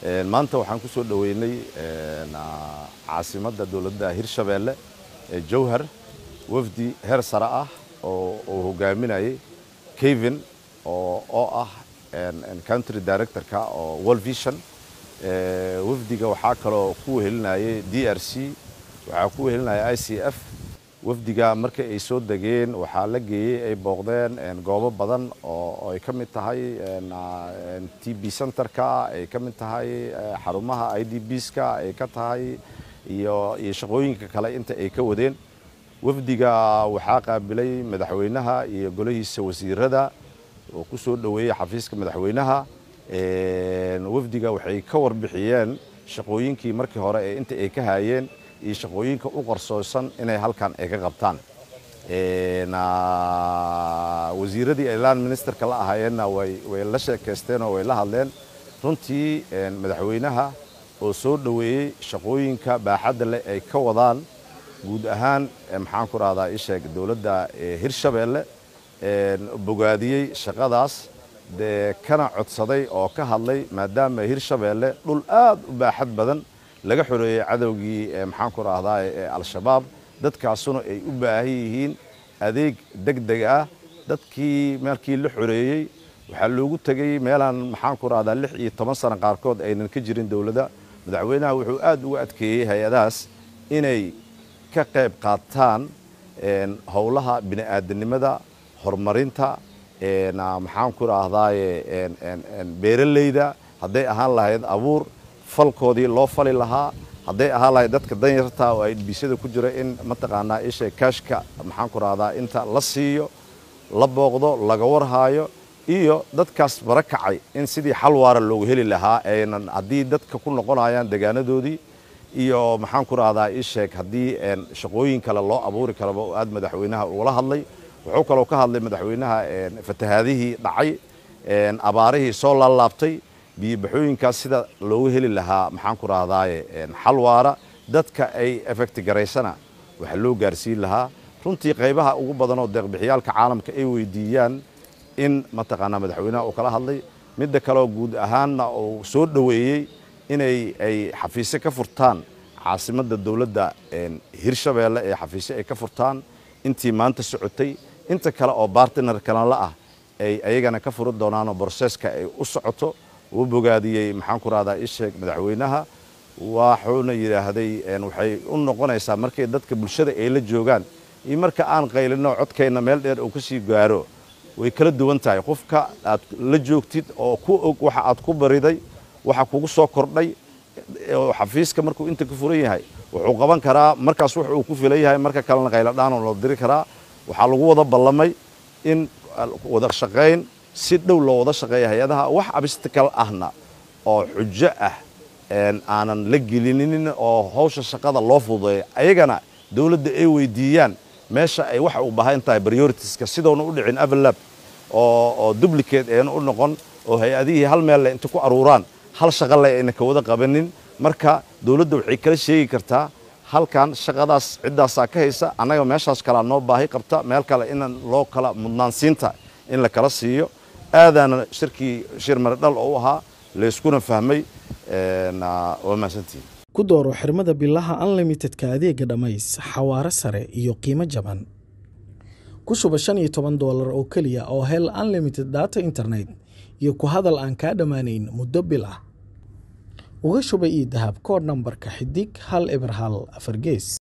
maanta waxaan ku soo dhoweynay caasimadda dowladda hirshabeelle ee jowhar wafdi heer sare ah oo uu hogaaminayay kevin oo ah country directorka oo world vision wafdiga waxaa kaloo ku wehelinayay d r c waxaa ku wehelinaya i c f wafdiga markii ay soo degeen waxaa la geeyey ay booqdeen goobo badan oo ay ka mid tahay t b centerka ay ka mid tahay xarumaha i d bska ay ka tahay iyo iyo shaqooyinka kale inta ay ka wadeen wafdiga waxaa qaabilay madaxweynaha iyo golihiisa wasiirada oo ku soo dhoweeyey xafiiska madaxweynaha wafdiga waxay ka warbixiyeen shaqooyinkii markii hore ee inta ay ka haayeen iyo shaqooyinka u qarsoosan inay halkan ay ka qabtaan wasiiradii ilaan ministerka la ahaayeenna way la sheekaysteen oo way la hadleen runtii madaxweynaha oo soo dhoweeyey shaqooyinka baaxadda leh ay ka wadaan guud ahaan maxaan ku rahdaa isheeg dowladda hirshabeelle bogaadiyey shaqadaas dee kana codsaday oo ka hadlay maadaama hirshabeelle dhul aad u baaxad badan laga xoreeyey cadowgii maxaan ku rahdaa ee al-shabaab dadkaasuna ay u baahan yihiin adeeg deg deg ah dadkii markii la xoreeyey waxaa loogu tegey meelaan maxaan ku rahdaa lix iyo toban sano qaarkood aynan ka jirin dowladda madaxweynaha wuxuu aad uga adkeeyey hay-adahaas inay ka qayb qaataan howlaha bini'aadanimada horumarinta maxaan ku rahdaaye beeraleyda hadday ahaan lahayd abuur falkoodii loo fali lahaa hadday ahaan lahayd dadka danyarta oo ay dhibisyada ku jira in mataqaanaa isha kaashka maxaan ku rahdaa inta la siiyo la booqdo laga warhaayo iyo dadkaas bara kacay in sidii xal waara loogu heli lahaa aynan haddii dadka ku noqonayaan degaanadoodii iyo maxaan ku rahdaa isheeg haddii shaqooyin kale loo abuuri karaba oo aad madaxweynaha ugala hadlay wuxuu kaloo ka hadlay madaxweynaha fatahaadihii dhacay abaarihii soo laalaabtay biyobaxooyinkaas sida loogu heli lahaa maxaan ku rahdaaye xal waara dadka ay efekti garaysana waxaa loo gaarsiin lahaa runtii qaybaha ugu badan oo deeqbixiyaalka caalamka ay weydiiyaan in mataqaanaa madaxweynaha uu kala hadlay midda kaleoo guud ahaanna uu soo dhoweeyey inay ay xafiisyo ka furtaan caasimadda dowladda hirshabeelle ee xafiisyo ay ka furtaan intii maanta socotay inta kale oo bartiner kalanla ah ay ayagana ka furi doonaanoo broseska ay u socoto uu bogaadiyey maxaan ku rahdaa isheeg madaxweynaha waxuuna yidhaahday waxay u noqonaysaa markay dadka bulshada ay la joogaan iyo marka aan qaylino codkayna meel dheer uu ka sii gaaro way kala duwan tahay qofka aad la joogtid oo ku og waxa aad ku bariday waxa kugu soo kordhay xafiiska markuu inta ka furan yahay wuxuu qaban karaa markaas wax uu ku filan yahay marka kalena qayladhaan oo la diri karaa waxaa lagu wada ballamay in wada shaqayn si dhow loo wada shaqeeya hay-adaha wax abstikal ahna oo xujo ah aanan la gelinin oo hawsha shaqada loo fududeeya ayagana dowladda ay weydiiyaan meesha ay waxa u baahan tahay prioritiska sidoona u dhicin avalab oo duplicate ayna u noqon oo hay-adihii hal meel le inta ku aruuraan hal shaqa le ayna ka wada qabanin marka dowladda waxay kala sheegi kartaa halkan shaqadaas ciddaasaa ka haysa annaga meeshaas kalea noo baahi qabta meel kale in loo kala mudnaansiinta in la kala siiyo aadaana shirkii shir maridhal oo u ahaa layskuna fahmay waa mahadsantihin ku dooro xirmada bilaha unlimitedka adeega dhammays xawaare sare iyo qiimo jaban ku shuba shan iyo toban doolar oo keliya oo hel unlimited data internet iyo ku hadal aan kaa dhammaanayn muddo bil ah uga shuba io dahab koodh nambarka xidig hal eber hal afar gees